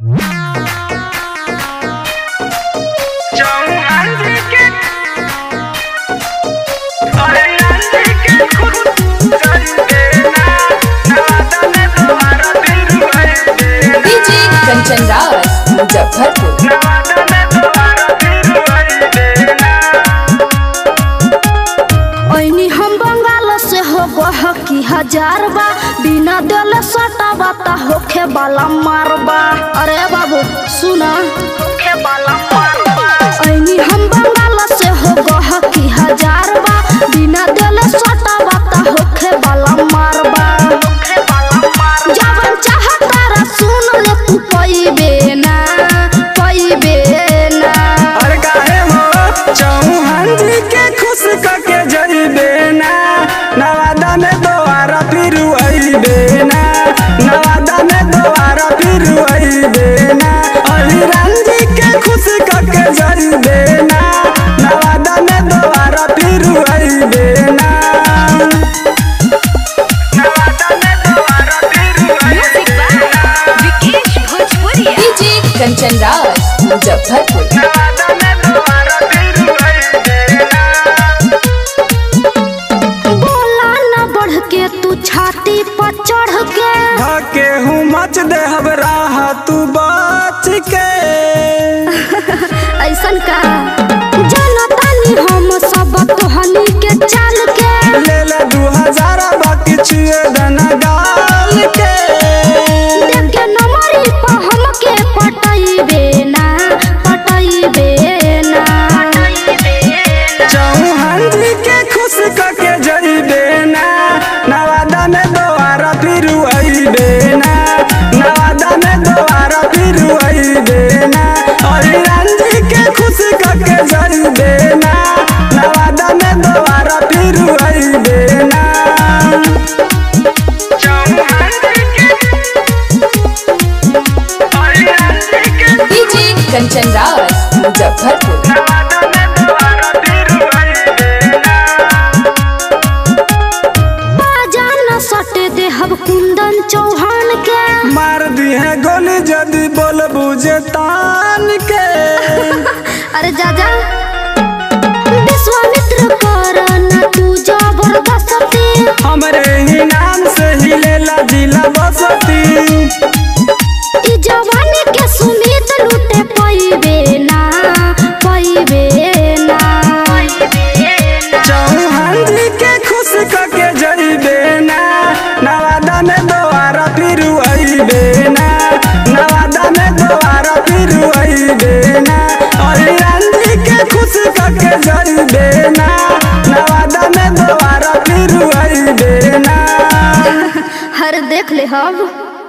DJ Kanchan Rawat Muzaffarpur ऐनी हम बंगाल से हो गहकी हजार बा बिना दिल सटा बाता होखे वाला मारबा अरे बाबू सुना होखे वाला मारबा ऐनी हम बंगाल से हो गहकी हजार बा बिना दिल सटा बाता होखे वाला मारबा होखे वाला मारबा जवन चाहता रा सुन ले तू पईबे ना पईबे ना अरे काहे हो चौहान जी के खुश करके जइबे ना नवादा में दोबारा फिर अइबे ना नवादा में दोबारा फिर अइबे ना अहिरान जी के खुश करके जइबे ना नवादा में दोबारा फिर अइबे ना नवादा में दोबारा फिर अइबे डीजे कंचन रावत मुजफ्फरपुर नवादा में दोबारा फिर अइबे ना बोला न बढ़ के तू छाती पर चढ़ के धके हूँ मच देहब राह तू बच के ऐसन का जनतानी हम सब तोहनी के चाल के ले ले दू हजार बाकी छुए दना डाल के देख के नमरी पर हमके पटैबे ना पटैबे ना चौहान जी के खुश करके जइबे ना नवादा में दोबारा फिर अइबे ना नवादा में दोबारा फिर अइबे ना अहिरान जी के खुश करके जइबे ना नवादा में दोबारा फिर अइबे ना चौहान जी के अहिरान जी के डीजे कंचन रावत मुजफ्फरपुर नवादा में दोबारा फिर अइबे ना बाजा न सटे देहब कुंदन चौहान के मार दी है गोली जदी बोल बुझे तान के अरे जाजा विश्वामित्र कर न तू जबरदस्ती हमरे ही नाम से ही लेला जिला बसती ई जवानी के सुमित लूटे पईबे ना पईबे ना चौहान जी के खुश करके जइबे ना नवादा में दोबारा फिर अइबे ना नवादा में दोबारा फिर अइबे ना अहिरान जी के खुश करके जइबे ना नवादा में दोबारा फिर अइबे ना हर देख ले हब